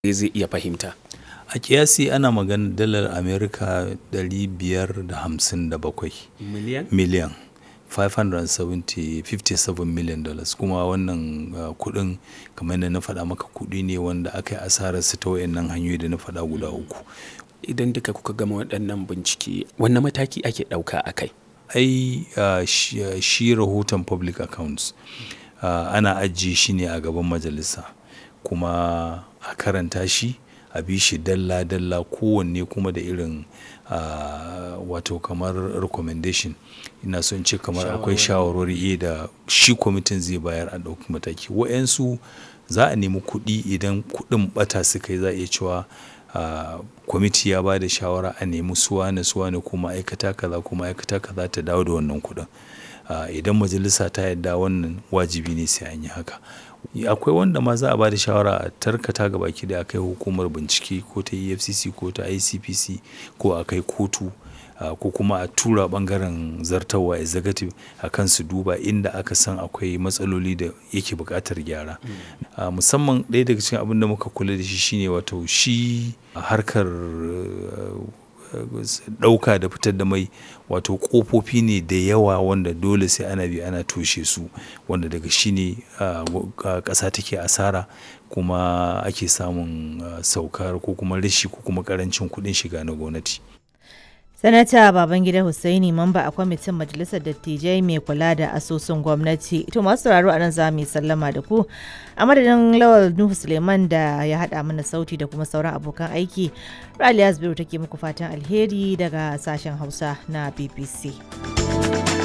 zai iya fahimta a kiyasi ana magana dalar amerika 557 miliyan miliyan 557 million dollars kuma wannan uh, kudin kamar da na faɗa maka kudi ne wanda aka yi asararsa ta wayannan hanyoyi da na faɗa guda uku idan duka kuka gama waɗannan bincike wanne mataki ake ɗauka a kai ai uh, shi, uh, shi rahoton public accounts uh, ana ajiye shi ne a gaban majalisa kuma a karanta shi a bi shi dalla-dalla kowanne kuma da irin uh, wato kamar recommendation ina son ce kamar akwai shawarwari da shi kwamitin zai bayar a ɗauki mataki wa'yansu za a nemi kuɗi idan kuɗin ɓata suka yi za a iya cewa uh, kwamiti ya ba da shawara a nemi suwane suwane ko ma'aikata kaza ko ma'aikata kaza ta dawo da wannan kuɗin uh, idan majalisa ta yadda wannan wajibi ne sai an yi haka akwai wanda ma za a ba da shawara a tarkata ga baki da akai hukumar bincike ko ta efcc ko ta icpc ko a kai kotu uh, ko kuma a tura bangaren zartarwa executive a kan su duba inda aka san akwai matsaloli da yake buƙatar gyara mm. uh, musamman ɗaya daga cikin abin da muka kula da shi shine wato shi harkar ɗauka da fitar da mai wato ƙofofi ne da yawa wanda dole sai ana bi ana toshe su wanda daga shi ne ƙasa take asara kuma ake samun saukar ko kuma rashi ko kuma ƙarancin kuɗin shiga na gwamnati. sanata babangida hussaini mamba a kwamitin majalisar dattijai mai kula da asusun gwamnati to masu sauraro a nan za mu yi sallama da ku a madadin lawal nuhu suleiman da ya haɗa mana sauti da kuma sauran abokan aiki raliya zubairu take muku fatan alheri daga sashen hausa na bbc